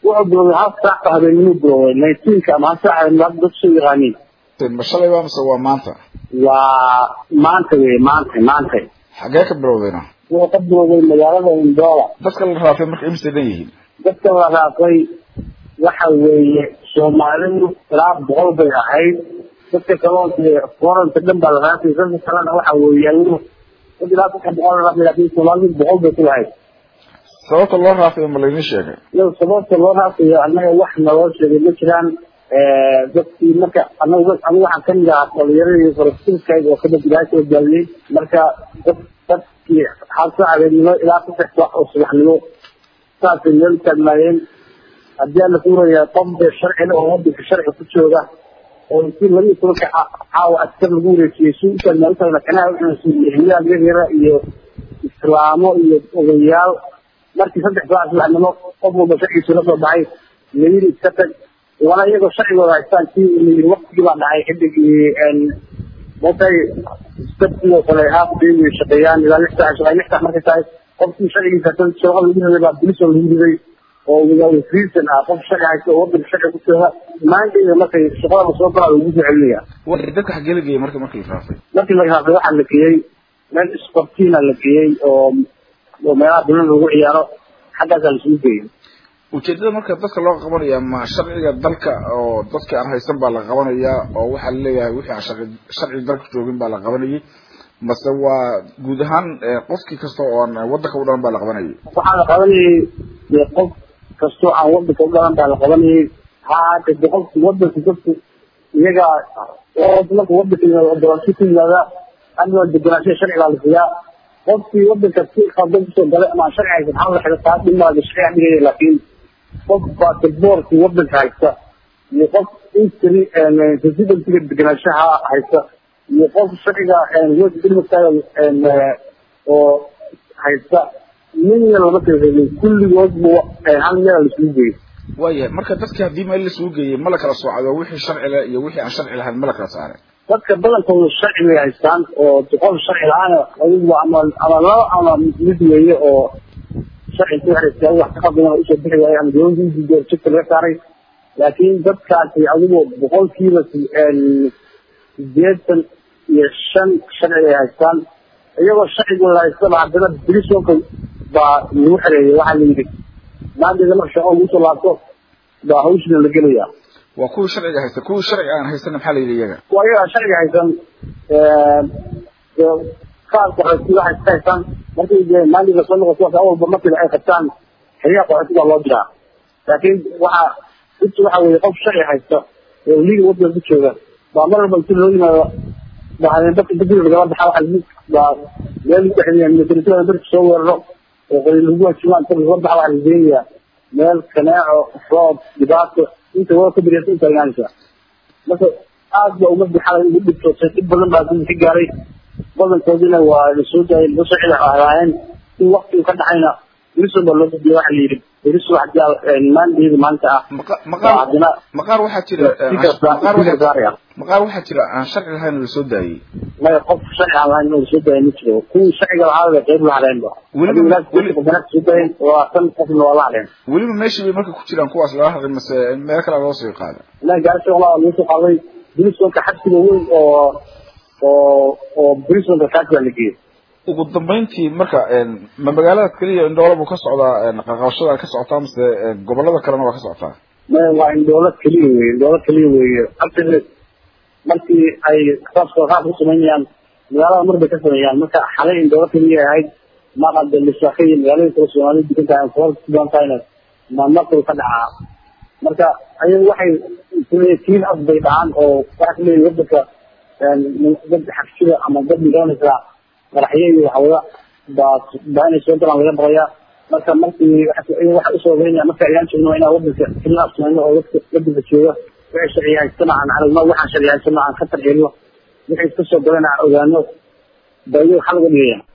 wuxuu biloobay hal saac ba habeenimuu biloobay nineteenka ama hal saac habeenimo dad soo yaqaaniin ma shalay ba mise waa maanta waa maanta wey maanta maanta xagee ka bilowdayna wuxuu ka biloobay magaalada indoola dadka la raafay marka imise dhan yihiin dadka la raafay waxa weeye soomaalidu ilaa boqol bay ahayd dadka kaloonka foranta dhan baa la raafay dadka kalena waxa weeye ayagu dad ilaa saddex boqol la raafay laakiin soomaalidu boqol bay ku lahayd sababta loo raafay ma laydin sheegay iyo sababta loo raafayo annaga wax naloo sheegay ma jiraan dadkii marka anagu anigu waxaan kamid ahaa dhalinyaradii farasilkayga oo kadib ilaahay soo gaabiyey marka dad dadkii hal saac habeenimo ilaa saddex saac oo subaxnimo saasay meel taagnaayeen haddii aan la kuuraya qof dee sharcina oo wadanka sharci ku jooga oo intii laba iyo tobanka caawa askar lagu wareejiyey si u taagnaa u taagna kanaha uxusuusiyaal yaryara iyo islaamo iyo odayaal markii saddex saac subaxnimo qof walba sharcigiisu la soo baxay layiri iska tag wana iyagoo sharcigooda haystaan si layiri waktigii baa dhacay xidigii matay sabtidoo kale haaf day way shaqeeyaan ilaa lix saac shaqeey lix saac markay tahay qofkii sharcigiisa shaqo lagu riday baa bilisoo lagu riday oo without reason ah qof sharci haysta oo wadanka sharci ku jooga maantayda markay shaqada soo galaa lagu soo celinaya dadka xagee la geeyey marka markii la raafay markii la raafay waxaa la geeyey meel sportina la geeyey oo oo meelaha dulan lagu ciyaaro xaggaasaa lasugu geeyey ujeedada marka dadka loo qabanaya ma sharciga dalka oo dadka aan haysan baa la qabanayaa oo waxaa laleeyahay wixii aan sharci sharci dalka joogin baa la qabanayay mase waa guud ahaan qofkii kasta oo aan wadanka u dhalan baa la qabanayay waxaa la qabanayay dee qof kastoo aan wadanka u dhalan baa la qabanayay ha ahaatee de qofki wadanka dadku iyaga marka wadanka yimaado doorasho ku yimaada adiga degenaanshaha sharcigaa la siyaa qofkii wadanka si qaldan kusoo galay ama sharci haysan hal la xido taa dhimaada sharciga dhigaya laakiin qof basaboorkii wadanka haysta iyo qof intri residensiga degenaanshaha haysta iyo qof sharciga wdilmataaga oo haysta midna lama kala reebin kulligoodba hal meel laisugu geeyey waayahay marka dadki haddii meel lasugu geeyey ma la kala soocado wixii sharci leh iyo wixii aan sharci lahayn ma la kala saaray dadka badankooda sharci bay haystaan oo qof sharci la-aan adigu ama ama laba ama mid weeye oo sharci ku xiraysa wax ka qadan usoo bixi waayo ama dowladda udiido jidka laga saaray laakiin dadkaasi adigu boqolkiiba sideetan iyo shan sharci ay haystaan iyagoo sharcigooda haystaba haddana brisonka baa lagu xereeyay waxaa la yidhi maanteeda marka shaqo lagu soo laabto baa hawshina la gelaya waa kuwii sharciga haysta kuwii sharciga aan haysan maxaa la yidhi iyaga waa iyagaa sharciga haysan qaar qaxootiga waxay iska haystaan markay dee maalinka soo noqoto wax awalba markiiba ay qabtaan xeryaha qaxootiga loo diraa laakiin waxaa inta waxa weeye qof sharci haysta oo liga wadanka ku jooga baa mar walba inti loo yimaado baa dadka degdeg lagala baxa waxa lagu baa meel lagu xiriya militaritada dadka soo weeraro oo qori lagu hajimaan inta lagala baxa waxa la geenayaa meel kaneeco roob dhibaato inta waa ka biriyasa inta imaanaysa marka aad ba ummadii xalay ugu dhibtootay dhib badan baa dadka ka gaaray badankoodina waa lasoo daayay lasoo sharci ahaayeen in waktigu ka dhacayna beriso baa loo gudbiya waxa la yidhi beriso hadii maandeeda maanta ah maqaar maqaar waxaa jira maqaar waxaa jira aan sharci lahayn oo lasoo daayey maya qof sharci aan lahayn oo lasoo daayay ma jiro kuwii sharciga lahaa bay qayb la hadheenba soo daayeen waa tan qofna waa la hadheen weliba meeshii bay marka ku jiraan kuwaas laga hadlay mase meel kale loo sii qaada la gaarsi walaa lagu soo qaaday berisonka xabsiga weyn oo oo oo berisonka kaas baa la geeyey ugu dambeyntii marka ma magaalada keliya indhoolo buu ka socdaa qaqabashada ka socotaa mase gobolada kalena waa ka socotaa maya waa indhoolo keliya weye indhoolo keliya weeye abtile markii ay saabka qaab ku sameynayaan magaalada mar bay ka sameeyaan marka xalay indhoolo keliya ahayd maqada lisaaka iyo magaalada kale soomaalida degan tahay kuwa kuban tahayna mamarkuu ka dhacaa marka ayagu waxay tiin af bay dhacaan oo waxaa kuleeyahy wadanka dad xabsida ama dad midoonaysa madaxyo iyo waxwada baa baa inay soo galaan laga baqaya marka markii waxa usoo ogeynaya marka ayaan joogno inaa wadanka keliya afsmayno oo dadka wadanka jooga wixii sharci haystana aan aragno waxaan sharci haystana aan ka tarxeelno wixii iska soo galana aan ogaano baa iyaga xal uga dhigaya